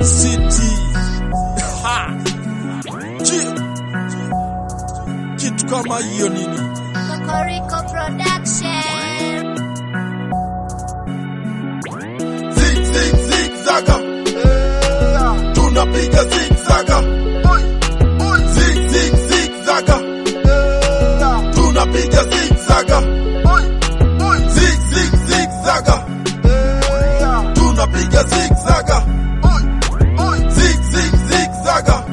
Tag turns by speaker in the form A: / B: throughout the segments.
A: City. Ha. Ji- Kitu kama hiyo nini?
B: Cocorico Production.
C: Zig, zig, zig, zaga. Tunapiga zig, zaga. Zig, zig, zig, zaga. Tunapiga zig, zaga. Zig, zig, zig, zaga. Tunapiga zig, zaga. Zig, zig, zig, zaga.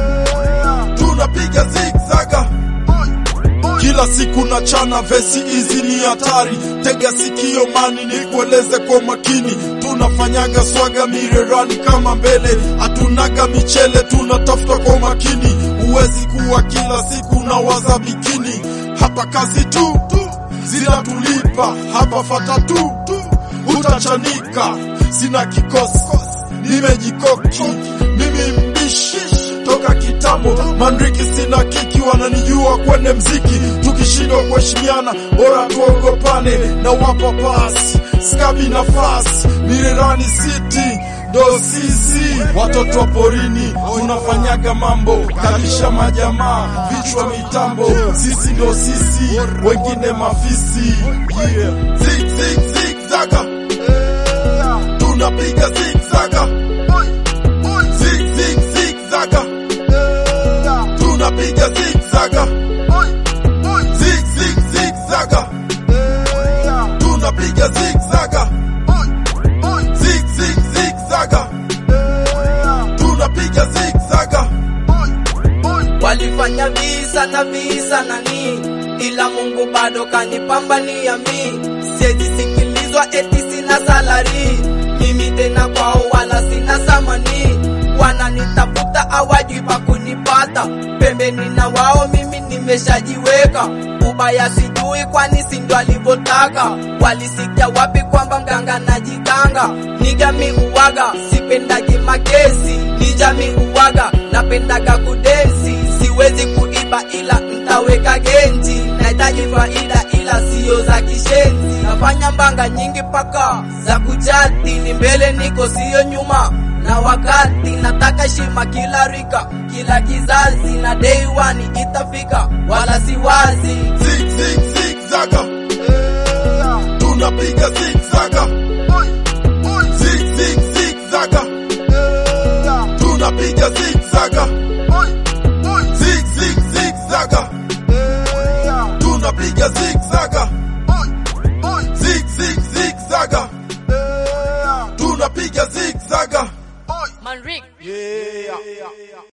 C: Tunapiga zig, zaga.
A: Kila siku na chana vesi hizi ni hatari, tega sikio mani ni kueleze kwa makini. Tunafanyaga swaga mirerani kama mbele, hatunaga michele, tunatafuta kwa makini. Huwezi kuwa kila siku na waza bikini, hapa kazi tu tu zinatulipa, hapa fata tu tu utachanika. Sina kikosi, nimejikoki mimi mbishi toka kitambo mandriki sina kiki wananijua kwenye mziki tukishindwa kuheshimiana bora tuogopane na wapa pasi skabi nafasi mirerani city ndo sisi watoto wa porini tunafanyaga mambo kalisha majamaa vichwa mitambo sisi ndo sisi wengine mafisi yeah.
C: Zig, zig, zig, zaga. Tunapiga zig, zaga. Zig, zig, zig, zaga. Tunapiga zig, zaga. Zig, zig, zig, zaga. Tunapiga zig, zaga. Zig, zig, zig, zaga. Tunapiga zig, zaga.
D: Walifanya visa na visa na nini, ila Mungu bado kanipambania mi. Siwezi sikilizwa eti sina salari, mimi tena kwao wala sina samani. Wananitafuta hawajui pa kunipata, pembeni na wao mimi nimeshajiweka. Ubaya sijui kwani si ndo alivyotaka, walisikia wapi kwamba mganga najiganga. Nigami uwaga, sipendagi makesi, nijami uwaga, napendaga kudensi siwezi kuiba ila ntaweka genji, nahitaji faida ila siyo za kishenzi. Nafanya mbanga nyingi paka za kujati, ni mbele niko siyo nyuma na wakati nataka shima kila rika kila kizazi na day one itafika wala si wazi
C: Zig, zig, zig, zaga. Tunapiga zig, zaga. Zig, zig, zig, zaga. Tunapiga zig, zaga. Zig, zig, zig, zaga. Tunapiga zig, zaga. Zig, zig, zig, zaga. Tunapiga zig, zaga.
D: Manrik
C: Yeah.